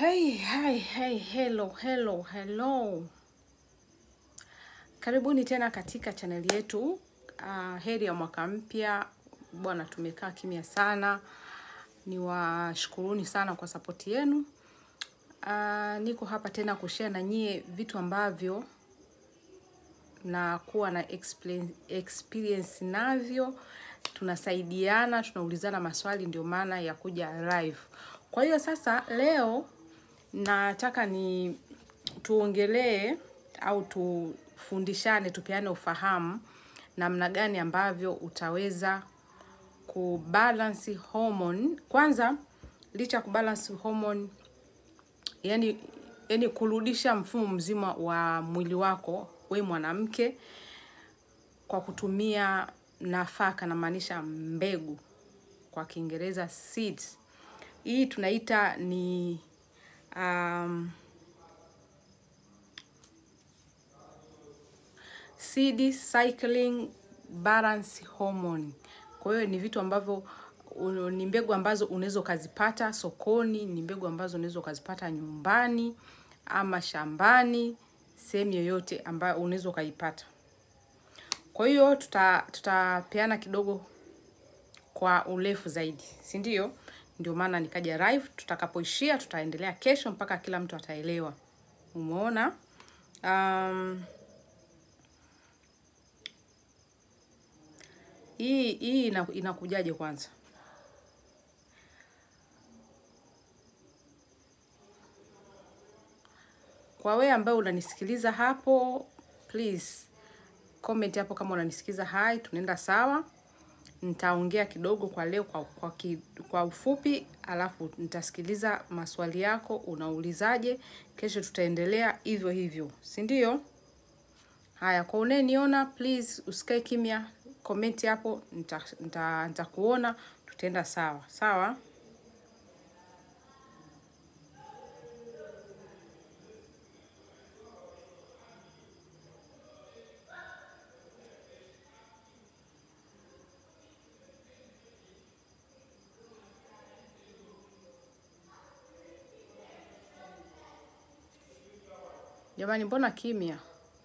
Hey, hey, hey, hello, hello, hello. Karibuni tena katika chaneli yetu. Uh, heri ya mwaka mpya bwana, tumekaa kimya sana. Niwashukuruni sana kwa sapoti yenu. Uh, niko hapa tena kushare na nyie vitu ambavyo na kuwa na experience, experience navyo, tunasaidiana, tunaulizana maswali, ndio maana ya kuja live. Kwa hiyo sasa leo nataka ni tuongelee au tufundishane, tupeane ufahamu namna gani ambavyo utaweza kubalance hormone. Kwanza licha ya kubalance hormone, yani yani kurudisha mfumo mzima wa mwili wako we mwanamke kwa kutumia nafaka, namaanisha mbegu, kwa Kiingereza seeds. Hii tunaita ni um, seed cycling balance hormone. Kwa hiyo ni vitu ambavyo u- ni mbegu ambazo unaweza ukazipata sokoni, ni mbegu ambazo unaweza ukazipata nyumbani ama shambani, sehemu yoyote ambayo unaweza ukaipata. Kwa hiyo tuta tutapeana kidogo kwa urefu zaidi, si ndio? Ndio maana nikaja live. Tutakapoishia tutaendelea kesho mpaka kila mtu ataelewa. Umeona? Um, hii hii ina- inakujaje kwanza? Kwa wewe ambaye unanisikiliza hapo, please comment hapo kama unanisikiza hai, tunaenda sawa. Nitaongea kidogo kwa leo kwa, kwa, ki, kwa ufupi, alafu nitasikiliza maswali yako, unaulizaje. Kesho tutaendelea hivyo hivyo, si ndio? Haya, kwa unayeniona please usikae kimya, comment hapo, nitakuona nita, nitakuona, tutaenda sawa sawa. Jamani, mbona kimya?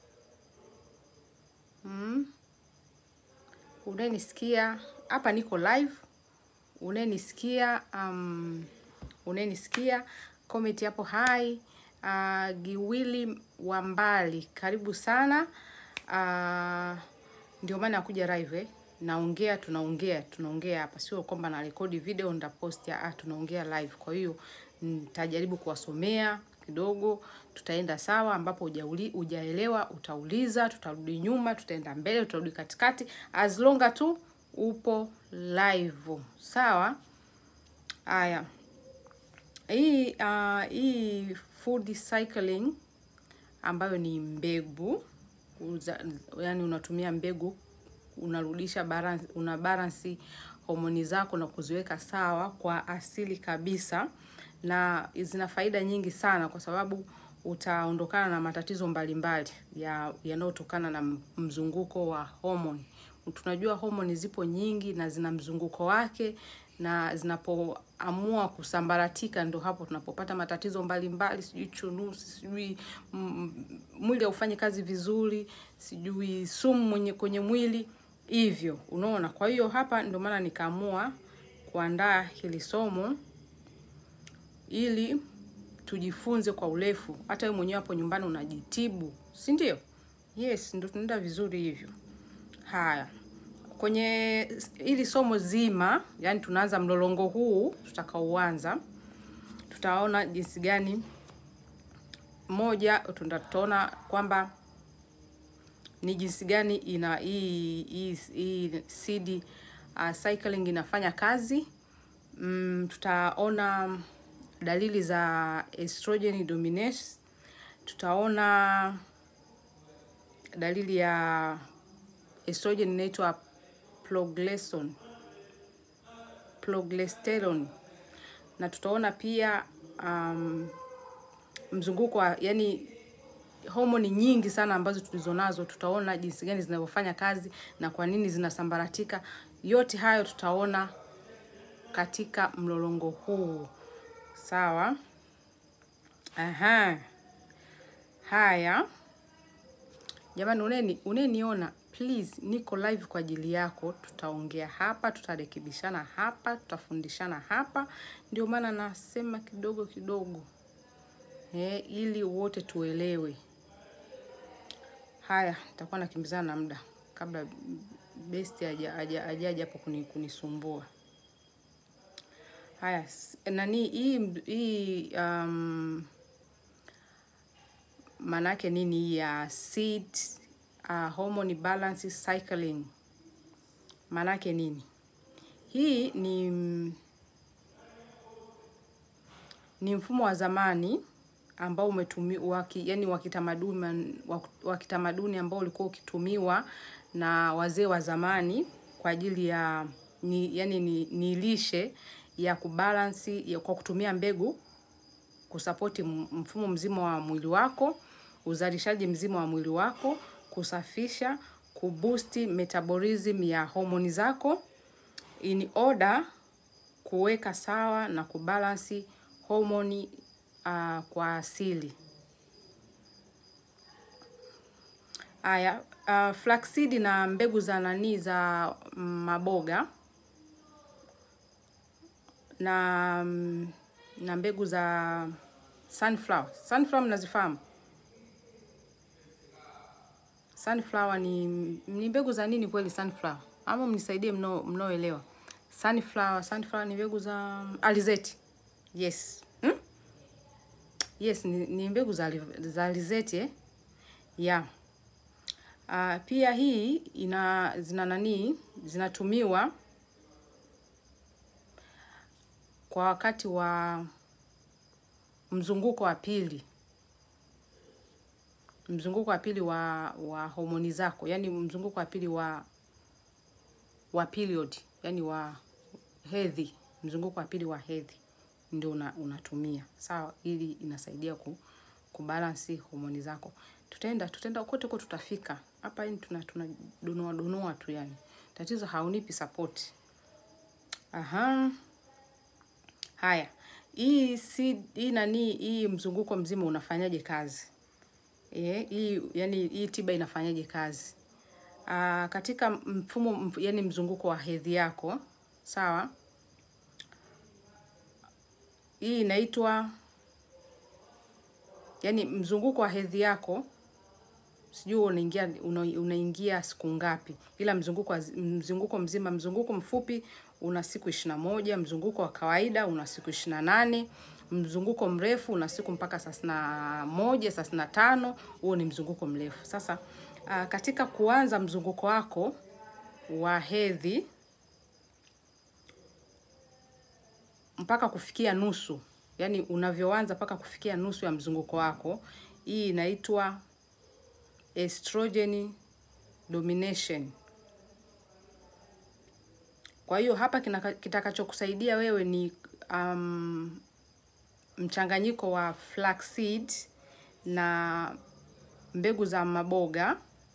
Mm? Unayenisikia hapa, niko live. Unayenisikia um, unayenisikia comment hapo hai. Uh, Giwili wa mbali, karibu sana. Uh, ndio maana nakuja live eh. Naongea, tunaongea tunaongea hapa, sio kwamba na rekodi video nitapost. Ah, tunaongea live. Kwa hiyo nitajaribu kuwasomea kidogo, tutaenda sawa. Ambapo hujauli- hujaelewa utauliza, tutarudi nyuma, tutaenda mbele, tutarudi katikati, as long tu upo live, sawa. Haya, hii uh, hii food cycling ambayo ni mbegu uza, yani unatumia mbegu unarudisha balance, una balance homoni zako na kuziweka sawa kwa asili kabisa, na zina faida nyingi sana kwa sababu utaondokana na matatizo mbalimbali ya yanayotokana na mzunguko wa homoni. Tunajua homoni zipo nyingi na zina mzunguko wake, na zinapoamua kusambaratika ndo hapo tunapopata matatizo mbalimbali, sijui chunusi, sijui mm, mwili haufanyi kazi vizuri, sijui sumu mwenye kwenye mwili hivyo, unaona. Kwa hiyo hapa ndio maana nikaamua kuandaa hili somo ili tujifunze kwa urefu. Hata wewe mwenyewe hapo nyumbani unajitibu, si ndio? Yes, ndio tunaenda vizuri hivyo. Haya, kwenye hili somo zima, yani tunaanza mlolongo huu tutakaoanza, tutaona jinsi gani moja, tutaona kwamba ni jinsi gani ina hii hii hii seed uh, cycling inafanya kazi. Mm, tutaona dalili za estrogen dominance, tutaona dalili ya estrogen inaitwa progesteron progesterone, na tutaona pia um, mzunguko wa yani homoni nyingi sana ambazo tulizonazo, tutaona jinsi gani zinavyofanya kazi na kwa nini zinasambaratika. Yote hayo tutaona katika mlolongo huu, sawa. Aha. Haya jamani, uneni uneniona, please, niko live kwa ajili yako. Tutaongea hapa, tutarekebishana hapa, tutafundishana hapa. Ndio maana nasema kidogo kidogo eh, ili wote tuelewe. Haya, nitakuwa nakimbizana na muda kabla besti ajaja ajaja hapo kuni, kunisumbua. Haya, s- nani hii hii um, maana yake nini hii ya seed uh, hormone balance cycling maana yake nini? Hii ni ni mfumo wa zamani ambao umetumiwa yani wa kitamaduni wa kitamaduni ambao ulikuwa ukitumiwa na wazee wa zamani kwa ajili ya ni, yani ni, ni lishe ya kubalansi ya kwa kutumia mbegu kusapoti mfumo mzima wa mwili wako, uzalishaji mzima wa mwili wako, kusafisha, kubusti metabolism ya homoni zako in order kuweka sawa na kubalansi homoni uh, kwa asili. Aya, uh, flaxseed na mbegu za nani za maboga na mm, na mbegu za sunflower. Sunflower mnazifahamu? Sunflower ni ni mbegu za nini kweli sunflower? Ama mnisaidie mno mnaoelewa. Sunflower, sunflower ni mbegu za alizeti. Yes. Hmm? Yes, ni, ni mbegu za za alizeti eh? Yeah. Uh, pia hii ina zina nani zinatumiwa kwa wakati wa mzunguko wa pili, mzunguko wa pili wa wa homoni zako, yani mzunguko wa pili wa wa period, yani wa hedhi, mzunguko wa pili wa hedhi ndio una, unatumia sawa, ili inasaidia ku kubalansi homoni zako. Tutaenda tutaenda kote huko, tutafika hapa. Yani tuna tuna donoa donoa tu, yani tatizo haunipi support. Aha. Haya, hii si hii nani hii mzunguko mzima unafanyaje kazi? Eh, hii yani hii tiba inafanyaje kazi? Aa, katika mfumo mf, yani mzunguko wa hedhi yako, sawa? Hii inaitwa yani mzunguko wa hedhi yako sijui unaingia una, unaingia siku ngapi, ila mzunguko wa, mzunguko mzima, mzunguko mfupi una siku ishirini na moja, mzunguko wa kawaida una siku ishirini na nane, mzunguko mrefu una siku mpaka thelathini na moja, thelathini na tano. Huo ni mzunguko mrefu. Sasa uh, katika kuanza mzunguko wako wa hedhi mpaka kufikia nusu, yani unavyoanza mpaka kufikia nusu ya mzunguko wako, hii inaitwa estrogen domination. Kwa hiyo hapa kitakachokusaidia wewe ni um, mchanganyiko wa flaxseed na mbegu za maboga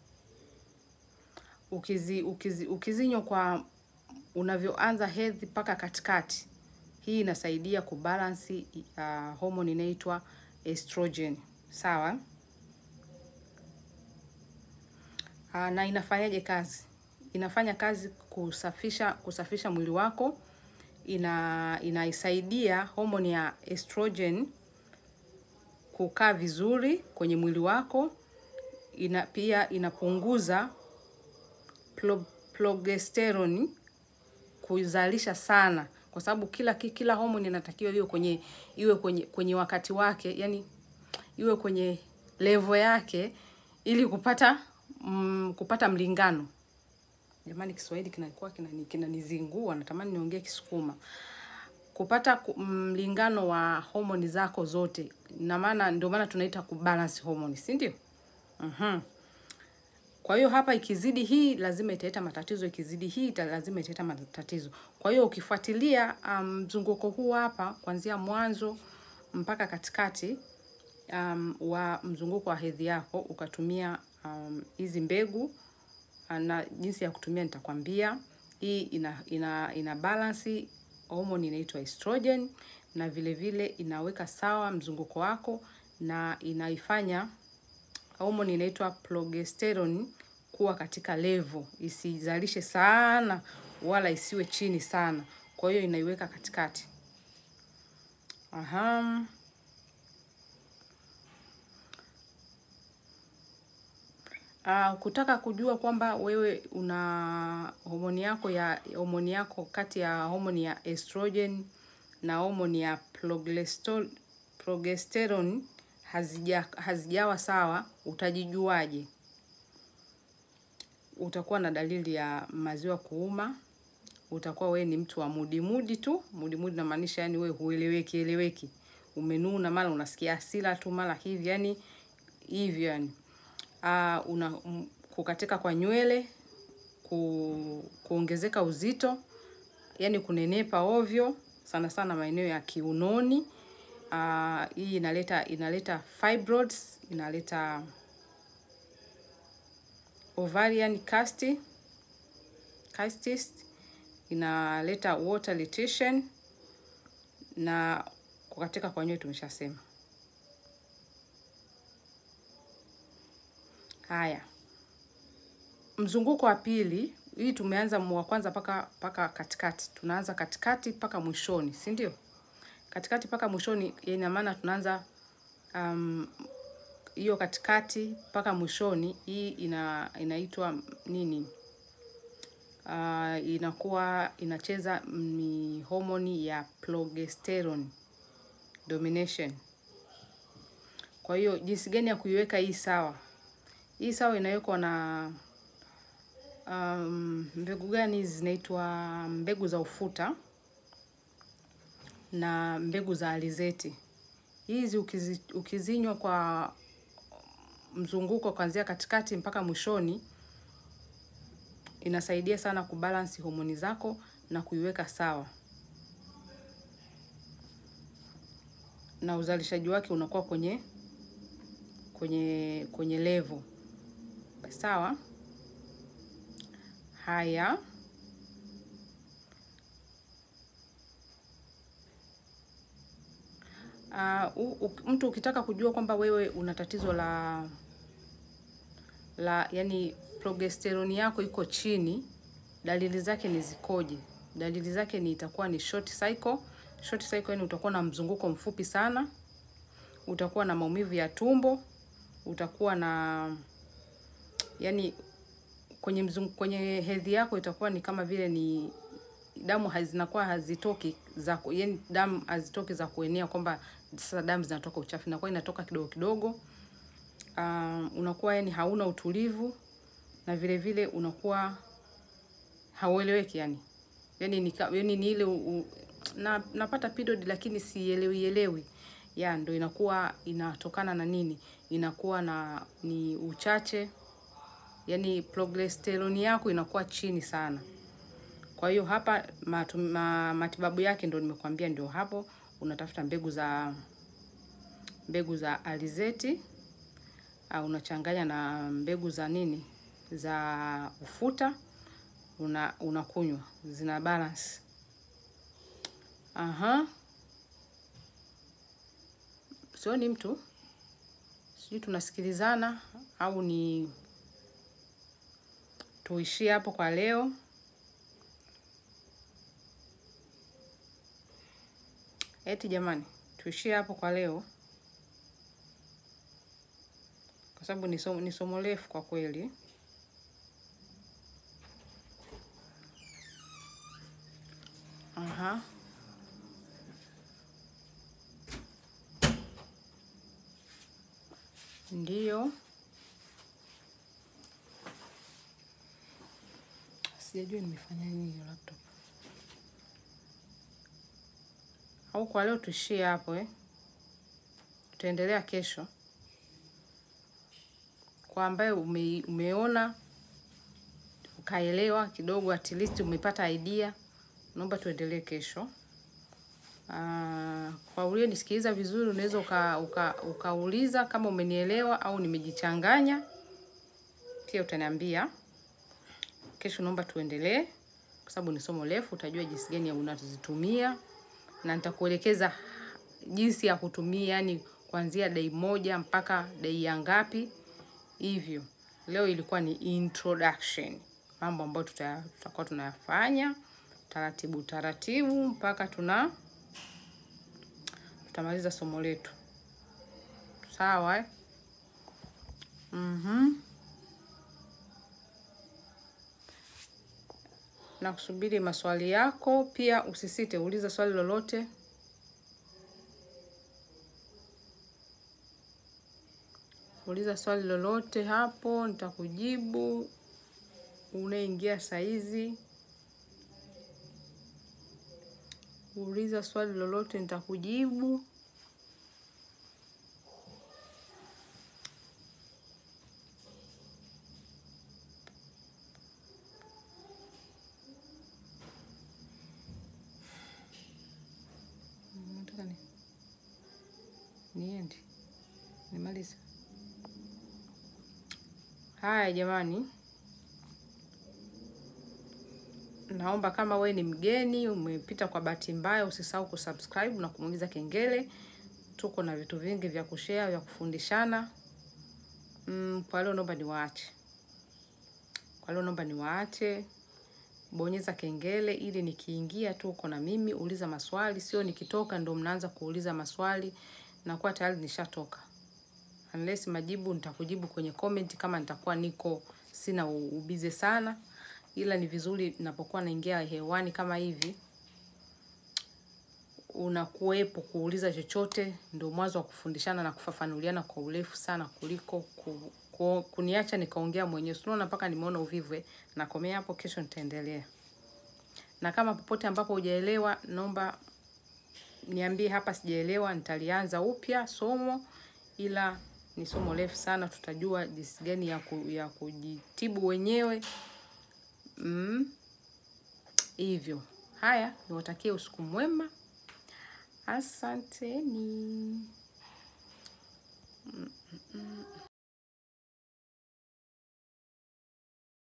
ukizi, ukizi, ukizinywa kwa unavyoanza hedhi mpaka katikati. Hii inasaidia kubalansi uh, homoni inaitwa estrogen. Sawa? Uh, na inafanyaje kazi? Inafanya kazi kusafisha kusafisha mwili wako. Ina inaisaidia homoni ya estrogen kukaa vizuri kwenye mwili wako. Ina pia inapunguza pro, progesterone kuzalisha sana, kwa sababu kila kila homoni inatakiwa iwe kwenye iwe kwenye kwenye wakati wake, yani iwe kwenye level yake ili kupata mm, kupata mlingano. Jamani, Kiswahili kinakuwa kinanizingua, natamani niongee Kisukuma. Kupata mlingano wa homoni zako zote, na maana ndio maana tunaita kubalance homoni, si ndio? Mhm. Kwa hiyo hapa ikizidi hii lazima italeta matatizo, ikizidi hii ita lazima italeta matatizo. Kwa hiyo ukifuatilia mzunguko um, huu hapa kuanzia mwanzo mpaka katikati um, wa mzunguko wa hedhi yako ukatumia hizi um, mbegu na jinsi ya kutumia nitakwambia. Hii ina ina ina balance homoni inaitwa estrogen, na vile vile inaweka sawa mzunguko wako na inaifanya homoni inaitwa progesterone kuwa katika level, isizalishe sana wala isiwe chini sana. Kwa hiyo inaiweka katikati. Aha. Uh, kutaka kujua kwamba wewe una homoni yako ya homoni yako kati ya homoni ya estrogen na homoni ya progestol- progesterone hazija hazijawa sawa, utajijuaje? Utakuwa na dalili ya maziwa kuuma, utakuwa wewe ni mtu wa mudi mudi tu. Mudi mudi namaanisha yani wewe hueleweki eleweki, umenuna, mara unasikia hasira tu, mara hivi yani hivyo yani. Uh, una m- kukatika kwa nywele, ku, kuongezeka uzito, yani kunenepa ovyo, sana sana maeneo ya kiunoni. Uh, hii inaleta inaleta fibroids, inaleta ovarian cyst, cysts, inaleta water retention na kukatika kwa nywele tumeshasema. Haya, mzunguko wa pili, hii tumeanza wa kwanza paka paka katikati, tunaanza katikati mpaka mwishoni, si ndio? Katikati mpaka mwishoni, ina maana tunaanza um, hiyo katikati mpaka mwishoni. Hii ina inaitwa nini? Uh, inakuwa inacheza ni homoni ya progesterone domination. Kwa hiyo jinsi gani ya kuiweka hii sawa? Hii sawa inawekwa na um, mbegu gani hizi zinaitwa mbegu za ufuta na mbegu za alizeti. Hizi ukizi, ukizinywa kwa mzunguko kuanzia katikati mpaka mwishoni, inasaidia sana kubalansi homoni zako na kuiweka sawa, na uzalishaji wake unakuwa kwenye kwenye kwenye level sawa. Haya, uh, u, u, mtu ukitaka kujua kwamba wewe una tatizo la la yani progesterone yako iko chini, dalili zake ni zikoje? Dalili zake ni itakuwa ni short cycle. Short cycle yani utakuwa na mzunguko mfupi sana, utakuwa na maumivu ya tumbo, utakuwa na yani kwenye mzungu, kwenye hedhi yako itakuwa ni kama vile ni damu hazinakuwa hazitoki za yani damu hazitoki za kuenea kwamba sasa damu zinatoka uchafu, inakuwa inatoka kidogo kidogo. Uh, unakuwa yani hauna utulivu na vile vile unakuwa haueleweki yani. Yani ni yani ni ile u, u, na napata period lakini sielewi elewi. Ya ndo inakuwa inatokana na nini? Inakuwa na ni uchache yani progesterone yako inakuwa chini sana. Kwa hiyo hapa matu, ma, matibabu yake ndo nimekwambia, ndio hapo unatafuta mbegu za mbegu za alizeti au unachanganya na mbegu za nini za ufuta, una unakunywa, zina balance. Aha, sioni mtu, sijui tunasikilizana au ni tuishie hapo kwa leo. Eti jamani, tuishie hapo kwa leo, kwa sababu ni somo, ni somo refu kwa kweli. Aha. Ndiyo, sijajua nimefanya nini hiyo laptop. Au kwa leo tuishie hapo eh? Tutaendelea kesho. Kwa ambaye ume, umeona ukaelewa kidogo, at least umepata idea, naomba tuendelee kesho. Aa, kwa ulionisikiliza vizuri, unaweza uka, uka, ukauliza kama umenielewa au nimejichanganya, pia utaniambia. Kesho naomba tuendelee. kwa sababu ni somo refu, utajua jinsi gani ya unazitumia na nitakuelekeza jinsi ya kutumia, yani kuanzia dai moja mpaka dai ya ngapi hivyo. Leo ilikuwa ni introduction, mambo ambayo tuta- tutakuwa tunayafanya taratibu taratibu mpaka tuna tutamaliza somo letu. Sawa eh? Mhm. Na kusubiri maswali yako, pia usisite, uliza swali lolote. Uliza swali lolote hapo, nitakujibu. Unaingia saizi, uliza swali lolote, nitakujibu. Nataka ni niende nimalize. Haya jamani, naomba kama we ni mgeni umepita kwa bahati mbaya, usisahau kusubscribe na kumuingiza kengele. Tuko na vitu vingi vya kushare vya kufundishana. Mm, kwa leo naomba niwaache, kwa leo naomba niwaache. Bonyeza kengele ili nikiingia tu uko na mimi, uliza maswali, sio nikitoka ndo mnaanza kuuliza maswali, nakuwa tayari nishatoka. Unless majibu nitakujibu kwenye comment kama nitakuwa niko sina ubize sana, ila ni vizuri napokuwa naingia hewani kama hivi unakuwepo kuuliza chochote, ndio mwanzo wa kufundishana na kufafanuliana kwa urefu sana kuliko ku, ku, kuniacha nikaongea mwenyewe. Unaona mpaka nimeona uvivu, eh, nakomea hapo, kesho nitaendelea. Na kama popote ambapo hujaelewa, naomba niambie hapa sijaelewa, nitalianza upya somo, ila ni somo refu sana, tutajua jinsi gani ya, ku, ya kujitibu wenyewe mm. Hivyo haya, niwatakie usiku mwema, asanteni. mm -mm.